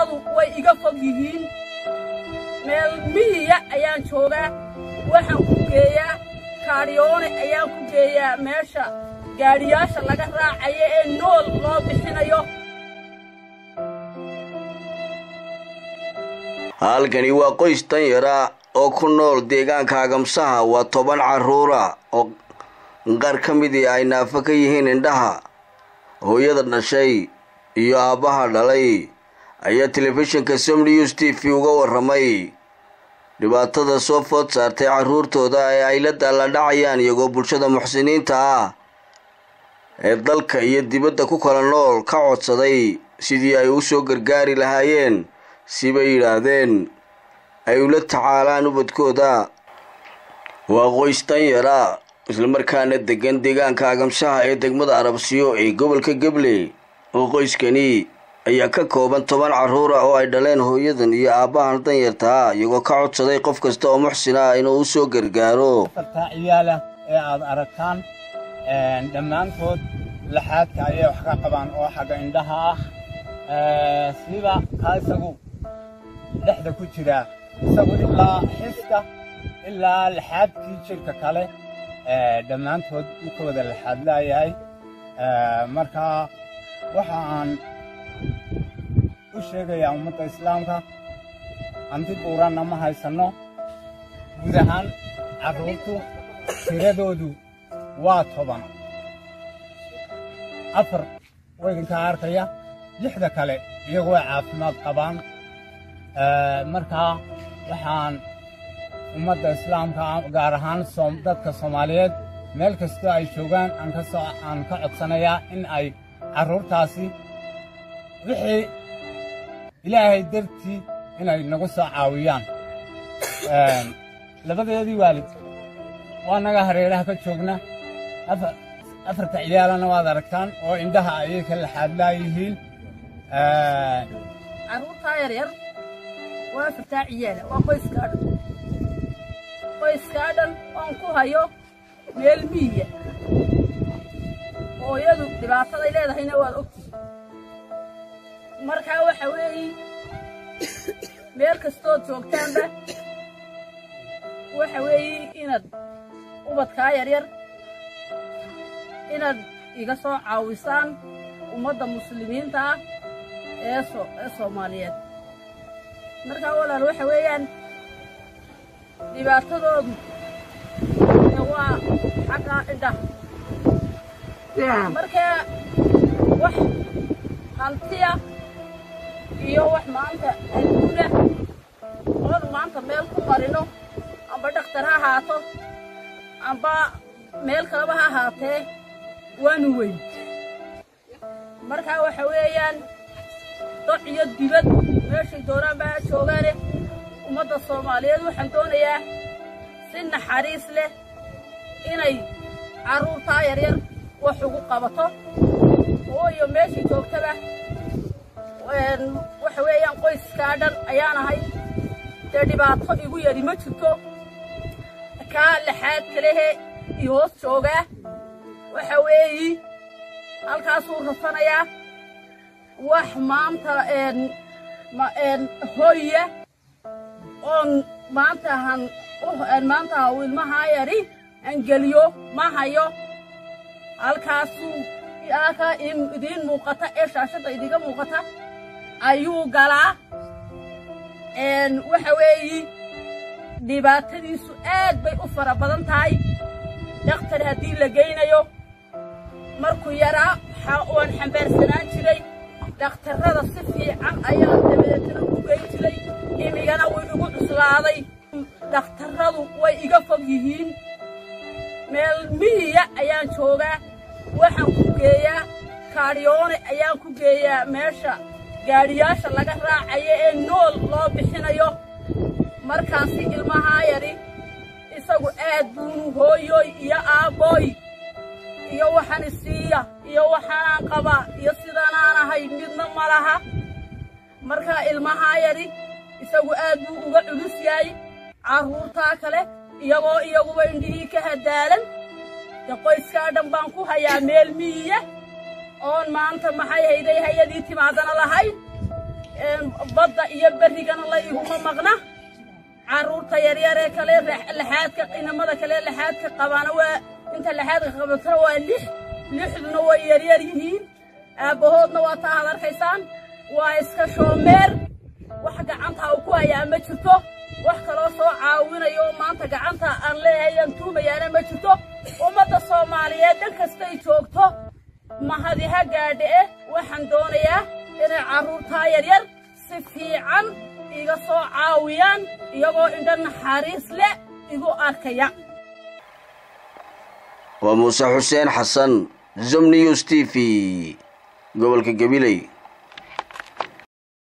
dhakhtarradu way iga fog yihiin meel miyiya ayaan joogaa waxaan ku geeyaa kaadhiyoone ayaan ku geeyaa meesha gaadhiyaasha laga raacayo ee nool loo bixinayo halkani waa qoys danyara oo ku nool deegaanka agamsaha waa toban carruura oo qaar ka midii ay naafo ka yihiin indhaha hooyada dhashay iyo aabbaha dhalay ayaa telefishinka som news t v uga warramay dhibaatada soo food saartay carruurtooda ee ay la daalladhacayaan iyagoo bulshada muxsiniinta ah ee dalka iyo dibadda ku kala nool ka codsaday sidii ay u soo gargaari lahaayeen sibay yidhaahdeen ay ula tacaalaan ubadkooda waa qoys danyara islamarkaana degan deegaanka agamsaha ee degmada arabsiyo ee gobolka gabley oo qoyskani ayaa ka kooban toban carruura oo ay dhaleen hooyadan iyo aabbahan danyartaa iyagoo ka codsaday qof kasta oo muxsin ah inuu u soo gargaaro afartaa ciyaala ee aad aragtaan dhammaantood laxaadka ayay wax ka qabaan oo xagga indhaha ah siba kaa isagu dhexda ku jira isagu ilaa xiska ilaa laxaadkii jidhka kale dhammaantood u ka wada laxaad laayahay marka waxa aan u sheegayaa ummadda islaamka hanti buuranna ma haysanno guud ahaan carruurtu tiradoodu waa toban afar waydinkaa arkaya lixda kale iyagu way caafimaad qabaan markaa waxaan ummadda islaamka gaar ahaan dadka soomaaliyeed meel kastoo ay joogaan aan ka codsanayaa in ay carruurtaasi wixii ilaahay dartii inay nagu soo caawiyaan labadeedii waalid waa naga hareeraha ka joogna afarta ciyaalana waad aragtaan oo indhaha ayay ka laxaadlaayihiin carruurtaa yaryar waa afartaa ciyaala waa qoyskaa dhan qoyskaa dhan oon ku hayo meel miyiya hooyadu dhibaataday leedahayna waad ogtihi markaa waxa weeye meel kastood joogtaanba waxa weeye inaad ubadkaa yaryar inaad iga soo caawisaan ummadda muslimiinta ah ee ee soomaaliyeed markaa walaal waxa weeyaan dhibaatadoodu waa xagga indhaha markaa wax hantiya iyo wax maanta adduuna oon maanta meel ku marino amba dhakhtar ha ahaato amba meel kaleba ha ahaatee waanu weyn markaa waxa weeyaan doc iyo dibad meeshay doonaan baa joogaane ummadda soomaaliyeed waxaan doonayaa si naxariis leh inay carruurtaa yaryar wax ugu qabato ooyo meeshay joogtaba waxa weeyaan qoyskaa dhan ayaan ahay dee dhibaato igu yadhi ma jirto kaa laxaad kalehe iyo hoos joogaa waxa weeyi halkaasuu rafanayaa wax maanta hoya oon maantahan maanta ilmahaa yadhi angeliyo ma hayo halkaasuu halkaa idiin muuqata ee shaashadda idiga muuqata ayuu galaa waxa weeyi dhibaatadiisu aad bay u fara badan tahay dhakhtar haddii la geynayo markuu yaraa waan xambaarsanaan jiray dhakhtarrada si fiican ayaa dabadeetana u geyn jiray imigana wuu igu cuslaaday dhakhtarradu way iga fog yihiin meel miyiya ayaan joogaa waxaan ku geeyaa kaadhiyoone ayaan ku geeyaa meesha gaadhiyaasha laga raacayo ee nool loo bixinayo markaasi ilmahaa yadhi isagu aad buunu hooyoy iyo aabbooy iyo waxaan isiiya iyo waxaanaan qabaa iyo sidanaan ahay midna ma laha markaa ilmahaa yadhi isagu aad buu uga culus yahay carruurtaa kale iyagoo iyaguba indhihii ka hadaalan dee qoyskaa dhan baan ku hayaa meel miyiya oon maanta maxay hayday hayadii timaadana lahayn iyo berrigana la iguma maqna carruurta yaryar ee kale laxaadka inamada kale laxaadka qabaana waa inta laxaadka qabatana waa lix lixduna way yaryar yihiin aabbahoodna waa taa aad arkaysaan waa iska shoomeer wax gacanta u ku hayaa ma jirto wax kaloo soo caawinayo maanta gacanta aan leeyahay aan tuumayaana ma jirto ummadda soomaaliyeed dhan kastay joogto mahadi ha gaadhe eh waxaan doonayaa inay carruurtaa yaryar si fiican iga soo caawiyaan iyagoo indho naxariis leh igu arkaya waa muuse xuseen xasan zom news t v gobolka gabiley